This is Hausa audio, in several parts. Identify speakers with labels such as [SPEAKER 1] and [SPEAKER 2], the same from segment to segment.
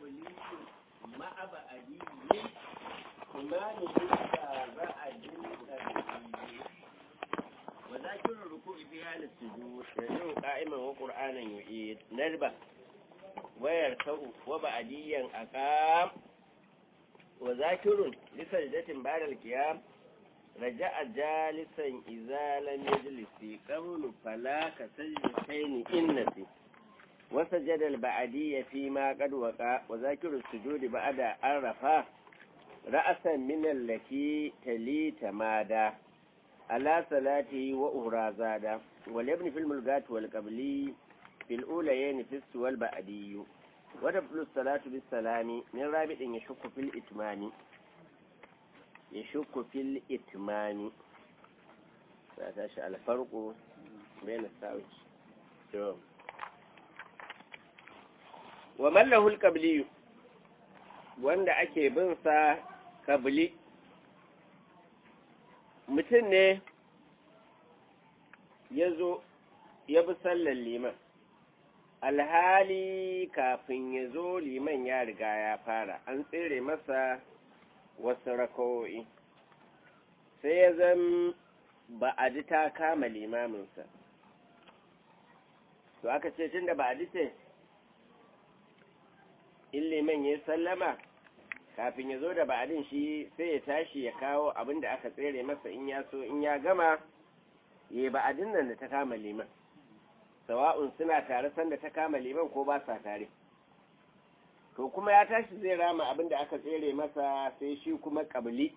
[SPEAKER 1] مع بعديه إمام إذا بعد الترتيب وذاكر الركوع في حال السجود يجب قائما وقرآنا يعيد نربة ويركع وبعديا أقام وذاكر لسجدة بعد القيام رجع جالسا إذا لم يجلس قبل فلا كسجدتين إنسي وسجد البعدية فيما قد وقع وذاكر السجود بعد أن رفع رأسا من التي تلي تمادا على صلاته وأهرى زادا وليبني في الملغات والقبلي في الأوليين في السوى البعدي وتبطل الصلاة بالسلام من رابط يشك في الإتمام يشك في الإتمام فتشاء الفرق بين الساوج ومن له القبلي wanda ake bin sa kabli mutum ne ya zo ya bi sallar liman alhali kafin ya zo liman ya riga ya fara an tsere masa wasu rakawo'i sai ya zan ba a ji ta kama limaminsa to aka ce tun da ba a ji ce in liman ya sallama kafin ya zo da ba'adin shi sai ya tashi ya kawo abin da aka tsere masa in ya so in ya gama ya yi ba'adin nan da ta kama liman sawa'un suna tare sanda ta kama liman ko ba sa tare to kuma ya tashi zai rama abin da aka tsere masa sai shi kuma kabili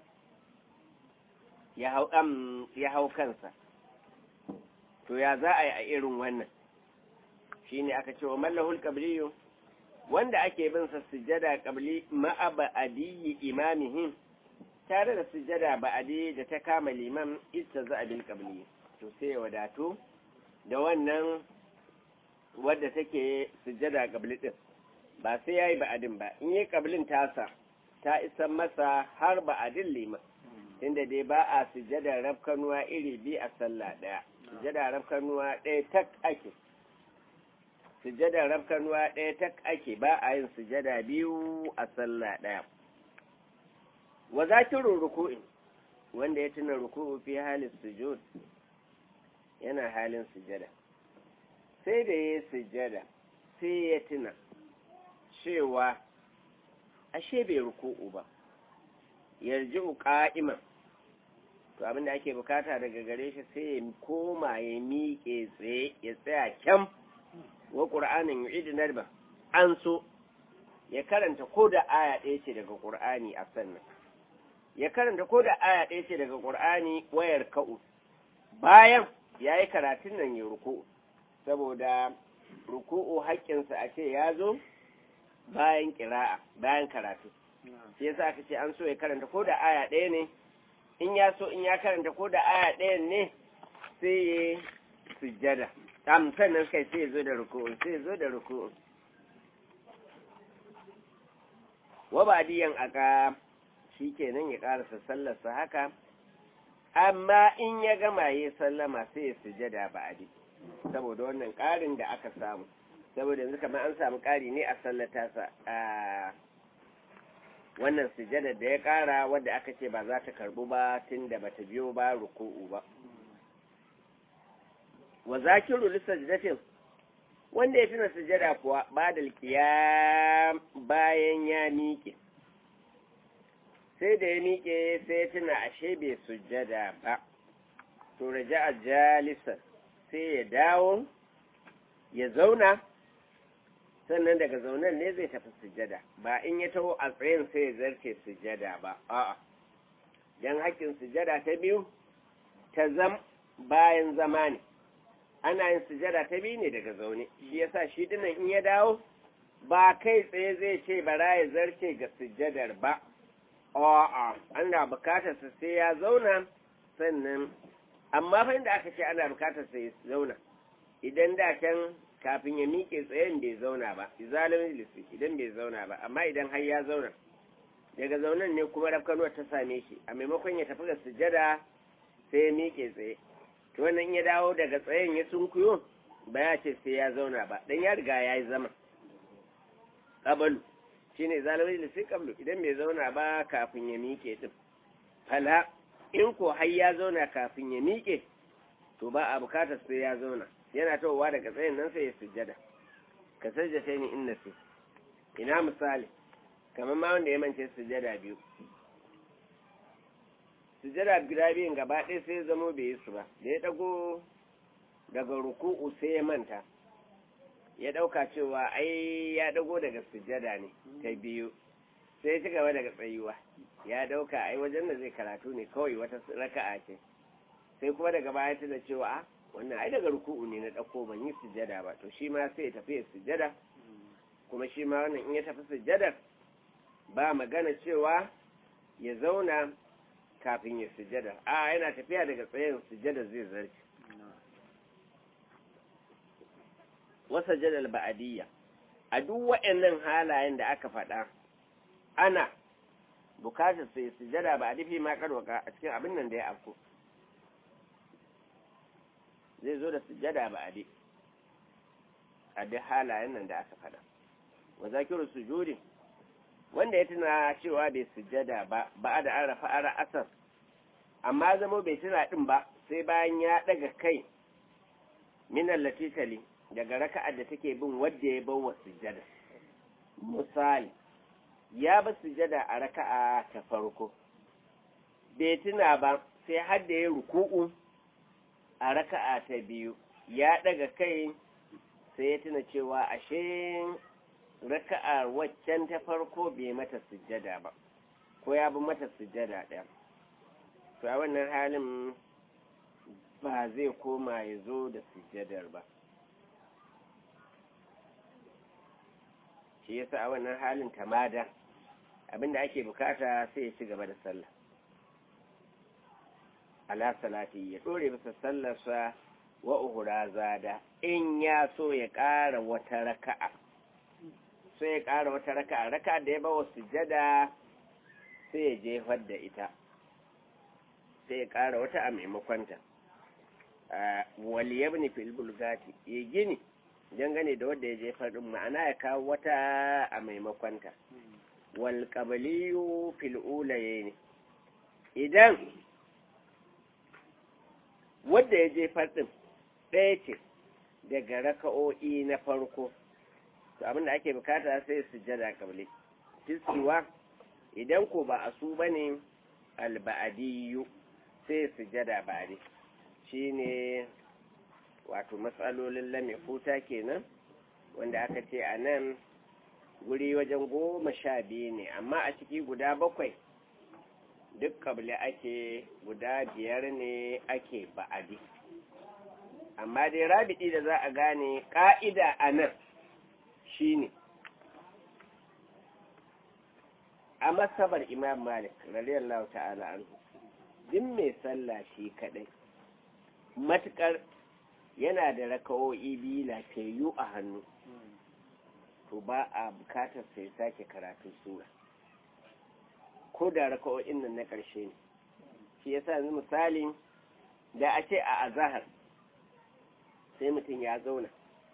[SPEAKER 1] ya hau kansa to ya za a yi a irin wannan shi ne aka ce wa mallahul kabliyu wanda ake bin sa sujada qabli ma'a ba'diyyi imamihim tare da sujada ba'di da ta kama liman istaza bil qabli to sai wadatu da wannan wadda take sujada qabli din ba sai yayi ba'din ba in yi qablin tasa ta isa masa har ba'din liman inda dai ba a sujada rafkanuwa iri bi a sallah daya sujada rafkanuwa ɗaya tak ake sujada rafkanuwa ɗaya ta ake ba a yin sujada biyu a sallah ɗaya wa zakirun ruku'in wanda ya tuna ruku'u fi halin sujud yana halin sujada sai da ya sujada sai ya tuna cewa ashe bai ruku'u ba yarji'u qa'iman to abinda ake bukata daga gare shi sai ya koma ya miƙe tsaye ya tsaya kyam wa ƙur'anin yu'idu narba an so ya karanta ko da aya ɗaya ce daga ƙur'ani a sannan ya karanta ko da aya ɗaya ce daga ƙur'ani wayar ka'u bayan ya yi karatun nan ya ruku'u saboda ruku'u haƙƙinsa a ce ya zo bayan ƙira'a bayan karatu shi yasa aka ce an so ya karanta ko da aya ɗaya ne in ya so in ya karanta ko da aya ɗaya ne sai ya sujjada am sannan kai sai zo da ruku'un sai zo da ruku'un wa badiyan aka shikenan ya karasa sallarsa haka amma in ya gama yi sallama sai ya sujada ba'adi saboda wannan ƙarin da aka samu saboda yanzu kamar an samu ƙari ne a sallata sa a wannan sujada da ya ƙara wadda aka ce ba za ta karbu ba tun da bata biyo ba ruku'u ba wa zakiru lisajdatin wanda ya tuna sujada kuwa ba da qiyam bayan ya miƙe sai da ya miƙe sai ya tuna ashe bai sujada ba to raja'a jalisan sai ya dawo ya zauna sannan daga zaunan ne zai tafi sujada ba in ya taho a tsayin sai ya zarce sujada ba a'a dan hakkin sujada ta biyu ta zam bayan zama ne ana yin sujada ta biyu ne daga zaune shi yasa shi dinnan in ya dawo ba kai tsaye zai ce bara ya zarce ga sujadar ba a'a ana bukatar sa sai ya zauna sannan amma fa inda aka ce ana bukatar sa ya zauna idan da can kafin ya miƙe tsayen bai zauna ba izalin lissi idan bai zauna ba amma idan har ya zauna daga zaunan ne kuma rafkanuwar ta same shi a maimakon ya tafi ga sujada sai ya miƙe tsaye to wannan ya dawo daga tsayen ya sunkuyo ba ya ce sai ya zauna ba dan ya riga ya yi zama ƙabalu shine zalimi da sai kablu idan bai zauna ba kafin ya miƙe din fala in ko har ya zauna kafin ya miƙe to ba a bukatar sai ya zauna yana tawowa daga tsayin nan sai ya sujjada ka sajjata ni inna sai ina misali kamar ma wanda ya mance sujjada biyu sujjada guda biyun gaba ɗaya sai ya zamo bai yi su ba da ya ɗago daga ruku'u sai ya manta ya ɗauka cewa ai ya ɗago daga sujjada ne ta biyu sai ya ci gaba daga tsayuwa ya ɗauka ai wajen da zai karatu ne kawai wata raka'a ce sai kuma daga baya tuna cewa a wannan ai daga ruku'u ne na ɗauko ban yi sujjada ba to shi ma sai ya tafi ya sujjada kuma shi ma wannan in ya tafi sujjadar ba magana cewa ya zauna kafin ya sujjada a yana tafiya daga tsayin sujjada zai zarce wasa jadal ba'adiyya a duk waɗannan halayen da aka faɗa ana bukatar sai sujjada ba a dufi ma karwaka a cikin abin nan da ya afko zai zo da sujjada ba a a duk halayen nan da aka faɗa wa zakiru sujudi wanda ya tuna cewa bai sujjada ba ba da an rafa ara asar amma zama bai tuna din ba sai bayan ya daga kai minan latitali daga raka'ar da take bin wadda ya bawa sujjada misali ya ba sujjada a raka'a ta farko bai tuna ba sai har da ya ruku'u a raka'a ta biyu ya daga kai sai ya tuna cewa ashe raka'a waccan ta farko bai mata sujjada ba ko ya bi mata sujjada ɗaya to a wannan halin ba zai koma ya zo da sujjadar ba shi yasa a wannan halin tamada abinda ake bukata sai ya ci gaba da sallah ala salati ya dore bisa sallarsa wa uhura zada in ya so ya ƙara wata raka'a sai ya ƙara wata raka'a raka'a da ya bawa sujjada sai ya jefar da ita sai ya ƙara wata a maimakonta waliyabni fil bulgati ya gini dangane da wadda ya jefar din ma'ana ya kawo wata a maimakonta wal qabliyu fil ulayayn idan wadda ya jefar din ɗaya ce daga raka'o'i na farko to abinda ake bukata sai sujjada qabli tisiwa idan ko ba a su bane alba'adiyu sai sujjada ba'di shine wato matsalolin lame futa kenan wanda aka ce a nan guri wajen goma sha biyu ne amma a ciki guda bakwai duk kabli ake guda biyar ne ake ba'adi amma dai rabidi da za a gane ƙa'ida a nan shine a masabar imam malik radiyallahu ta'ala anhu duk mai sallah shi kadai matukar yana da raka'o'i biyu lafiyayyu a hannu to ba a bukatar sai sake karatun sura ko da raka'o'in nan na ƙarshe ne shi yasa yanzu misali da a ce a azahar sai mutum ya zauna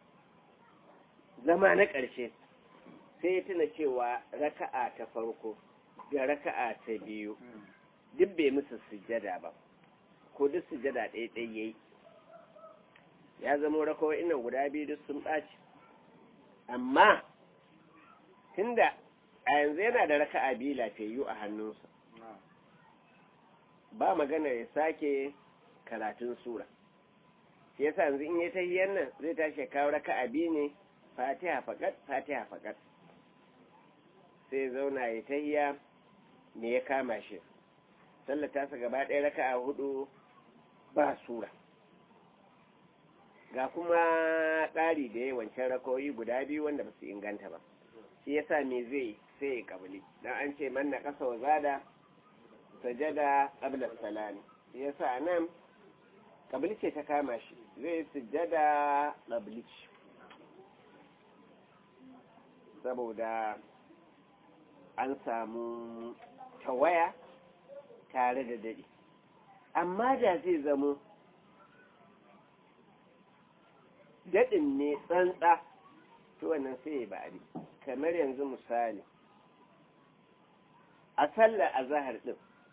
[SPEAKER 1] zama na ƙarshe sai ya tuna cewa raka'a ta farko da raka'a ta biyu duk bai musu sujjada ba ko duk sujjada ɗaya ɗaya yayi ya zama rakawa ina guda biyu duk sun ɓaci amma tunda a yanzu yana da raka'a biyu lafiyayyu a hannunsa ba magana ya sake karatun sura shi yasa yanzu in ya tahiyar nan zai tashi kawo raka'a biyu ne fatiha fakat fatiha fakat sai zauna ya tahiya me ya kama shi sallar tasa gaba ɗaya raka'a hudu ba sura ga kuma ƙari da ya wancan rakoyi guda biyu wanda ba su inganta ba shi yasa me zai sai ya kabili dan an ce man na ƙasa wa zada sajada qabla salami shi yasa nan kabili ce ta kama shi zai sujjada qabli saboda an samu tawaya tare da dadi amma da zai zamo daɗin ne tsantsa to wannan sai ya ba'ari kamar yanzu misali a sallar azahar ɗin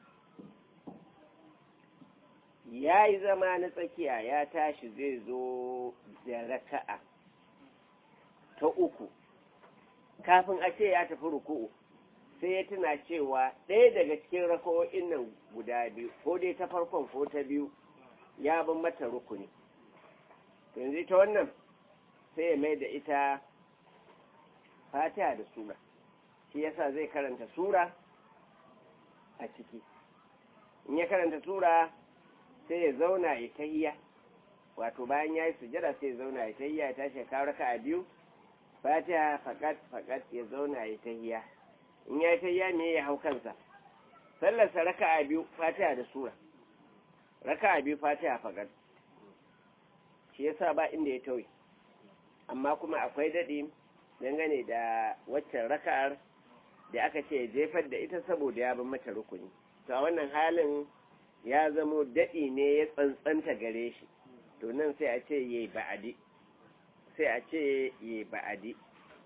[SPEAKER 1] ya yi zama na tsakiya ya tashi zai zo da raka'a ta uku kafin a ce ya tafi ruku'u sai ya tuna cewa ɗaya daga cikin raka'o'in nan guda biyu ko dai ta farkon ko ta biyu ya bin mata rukuni yanzu ta wannan sai ya mai da ita fatiha da sura shi yasa zai karanta sura a ciki in ya karanta sura sai ya zauna ya tahiya wato bayan ya yi sujada sai ya zauna ya tahiya ya tashi ya kawo raka a biyu fatiha fakat fakat ya zauna ya tahiya in ya yi tahiya ne ya hau kansa sallarsa raka a biyu fatiha da sura raka a biyu fatiha fakat shi yasa ba inda ya tauye amma kuma akwai daɗi dangane da waccan raka'ar da aka ce jefar da ita saboda ya bin mata rukuni to a wannan halin ya zamo daɗi ne ya tsantsanta gare shi to nan sai a ce yi ba'adi sai a ce yi ba'adi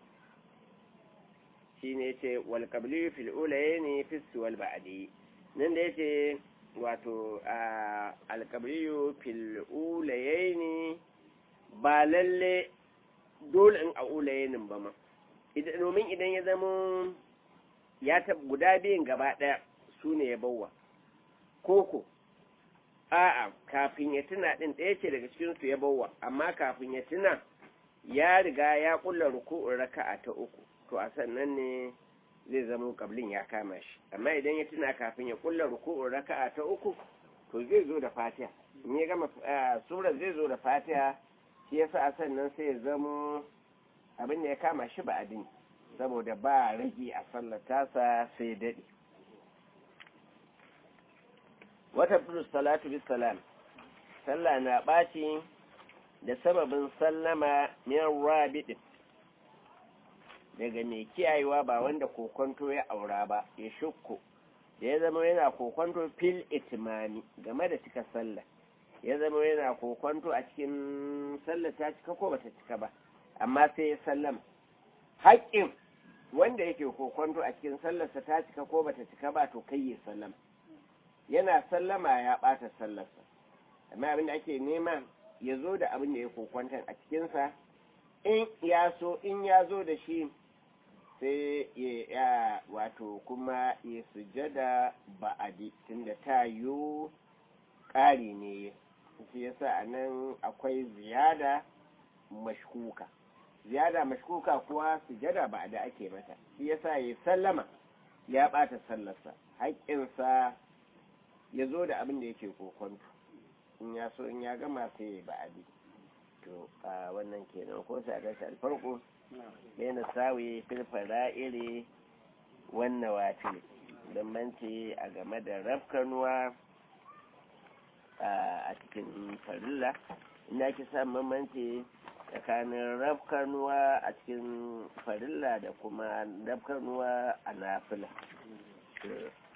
[SPEAKER 1] shi ne ce wal qabli fil ulaye ne fisu wal ba'adi nan da yace wato al qabli fil ulaye ne ba lalle dole in a ulayenin ba ma domin idan ya zama ya ta guda biyun gaba ɗaya su ne ya bawa koko a'a kafin ya tuna ɗin ɗaya ce daga cikinsu ya bawa amma kafin ya tuna ya riga ya ƙulla ruku'un raka'a ta uku to a sannan ne zai zama kablin ya kama shi amma idan ya tuna kafin ya ƙulla ruku'un raka'a ta uku to zai zo da fatiha in ya gama surar zai zo da fatiha shi yasa a sannan sai ya zama abin da ya kama shi ba adini saboda ba rage a sallar tasa sai daɗe wata plus salatu bis salam sallah na ɓaci da sababin sallama min rabidin daga mai kiyayewa ba wanda kokonto ya aura ba ya shukku da ya zama yana kokonto fil itimami game da cika sallah ya zama yana kokonto a cikin sallah ta cika ko bata cika ba amma sai ya sallama haƙƙin wanda yake kokonto a cikin sallarsa ta cika ko bata cika ba to kai ya sallama yana sallama ya ɓata sallarsa amma abin da ake nema ya zo da abin da ya kokonton a cikinsa in ya so in ya zo da shi sai ya wato kuma ya sujada ba'adi tunda ta yiwu ƙari ne shi yasa a nan akwai ziyada mashkuka ziyada mashkuka kuwa sujada ba da ake mata shi yasa ya sallama ya ɓata sallarsa haƙƙinsa ya zo da abin da yake kokonto in ya so in ya gama sai ya ba'adi to a wannan kenan ko sai a gashi alfarko yana sawi filfara iri wannan wafi bambanci a game da rafkanuwa a cikin farilla ina ake samun bambanci tsakanin rafkanuwa a cikin farilla da kuma rafkanuwa a nafila